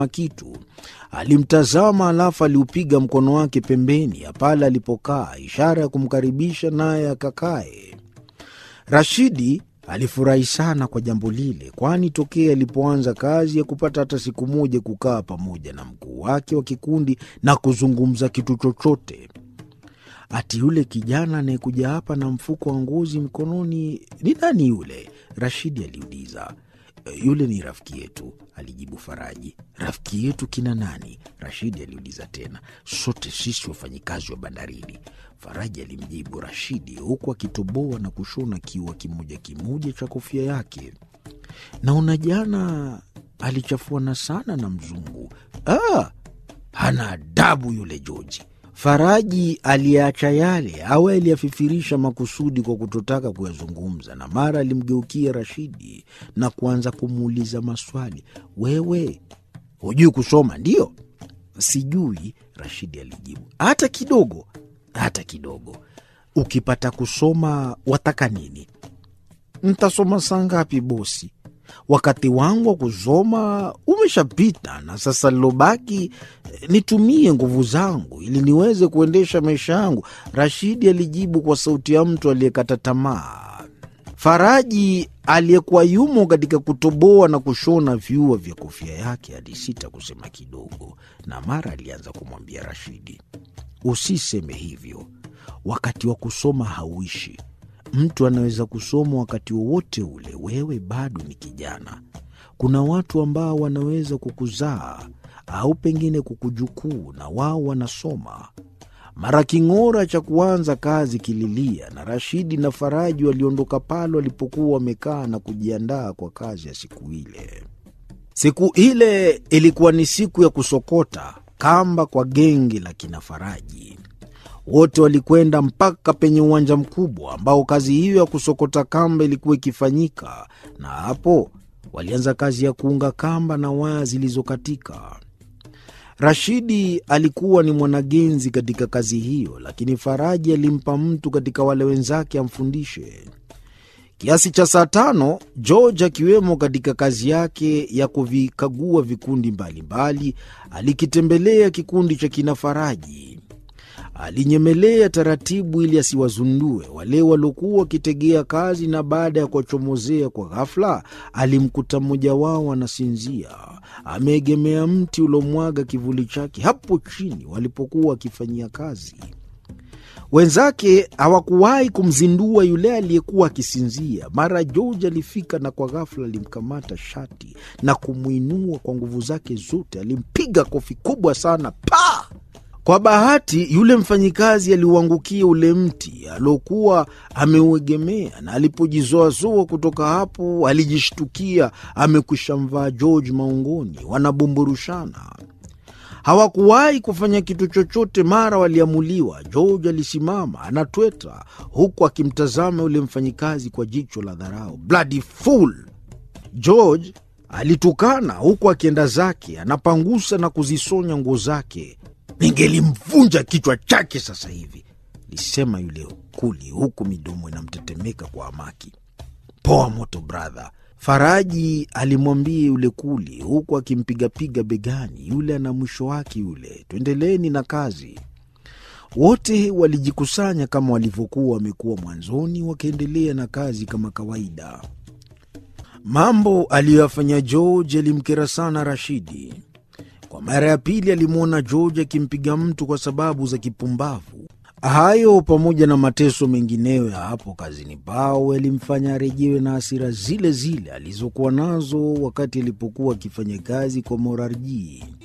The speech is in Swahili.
kitu. Alimtazama alafu aliupiga mkono wake pembeni ya pale alipokaa, ishara ya kumkaribisha naye akakae. Rashidi alifurahi sana kwa jambo lile, kwani tokea alipoanza kazi ya kupata hata siku moja kukaa pamoja na mkuu wake wa kikundi na kuzungumza kitu chochote. Ati yule kijana anayekuja hapa na mfuko wa ngozi mkononi ni nani yule? Rashidi aliuliza. Yule ni rafiki yetu, alijibu Faraji. Rafiki yetu kina nani? Rashidi aliuliza tena. Sote sisi wafanyikazi wa bandarini, Faraji alimjibu Rashidi, huku akitoboa na kushona kiua kimoja kimoja cha kofia yake. Naona jana alichafuana sana na mzungu. Ah, hana adabu yule Joji. Faraji aliyeacha yale au aliyafifirisha makusudi kwa kutotaka kuyazungumza, na mara alimgeukia Rashidi na kuanza kumuuliza maswali. Wewe hujui kusoma? Ndiyo. Sijui, Rashidi alijibu. Hata kidogo? Hata kidogo. Ukipata kusoma wataka nini? Ntasoma saa ngapi bosi? Wakati wangu wa kusoma umeshapita, na sasa lilobaki nitumie nguvu zangu ili niweze kuendesha maisha yangu, Rashidi alijibu kwa sauti ya mtu aliyekata tamaa. Faraji aliyekuwa yumo katika kutoboa na kushona viua vya kofia yake alisita kusema kidogo, na mara alianza kumwambia Rashidi, usiseme hivyo, wakati wa kusoma hauishi Mtu anaweza kusoma wakati wowote ule. Wewe bado ni kijana. Kuna watu ambao wanaweza kukuzaa au pengine kukujukuu, na wao wanasoma. Mara king'ora cha kuanza kazi kililia, na Rashidi na Faraji waliondoka pale walipokuwa wamekaa na kujiandaa kwa kazi ya siku ile. Siku ile ilikuwa ni siku ya kusokota kamba kwa genge la kina Faraji. Wote walikwenda mpaka penye uwanja mkubwa ambao kazi hiyo ya kusokota kamba ilikuwa ikifanyika, na hapo walianza kazi ya kuunga kamba na waya zilizokatika. Rashidi alikuwa ni mwanagenzi katika kazi hiyo, lakini Faraji alimpa mtu katika wale wenzake amfundishe. Kiasi cha saa tano, George akiwemo katika kazi yake ya kuvikagua vikundi mbalimbali, alikitembelea kikundi cha kina Faraji. Alinyemelea taratibu ili asiwazundue wale waliokuwa wakitegea kazi, na baada ya kuwachomozea kwa ghafla, alimkuta mmoja wao anasinzia ameegemea mti uliomwaga kivuli chake hapo chini walipokuwa wakifanyia kazi. Wenzake hawakuwahi kumzindua yule aliyekuwa akisinzia. Mara George alifika na kwa ghafla alimkamata shati na kumwinua kwa nguvu zake zote. Alimpiga kofi kubwa sana pa kwa bahati yule mfanyikazi aliuangukia ule mti aliokuwa ameuegemea, na alipojizoazoa kutoka hapo alijishtukia amekwisha mvaa George maungoni, wanabumburushana. Hawakuwahi kufanya kitu chochote. Mara waliamuliwa. George alisimama anatweta, huku akimtazama yule mfanyikazi kwa jicho la dharau. Bloody fool! George alitukana huku akienda zake, anapangusa na kuzisonya nguo zake. Ningelimvunja kichwa chake sasa hivi, lisema yule kuli, huku midomo inamtetemeka kwa hamaki. Poa moto brother, Faraji alimwambia yule kuli, huku akimpigapiga begani. Yule ana mwisho wake yule, tuendeleeni na kazi. Wote walijikusanya kama walivyokuwa wamekuwa mwanzoni, wakaendelea na kazi kama kawaida. Mambo aliyoyafanya George yalimkera sana Rashidi. Kwa mara ya pili alimwona George akimpiga mtu kwa sababu za kipumbavu. Hayo pamoja na mateso mengineyo ya hapo kazini pao yalimfanya arejewe na hasira zile zile alizokuwa nazo wakati alipokuwa akifanya kazi kwa Morarji.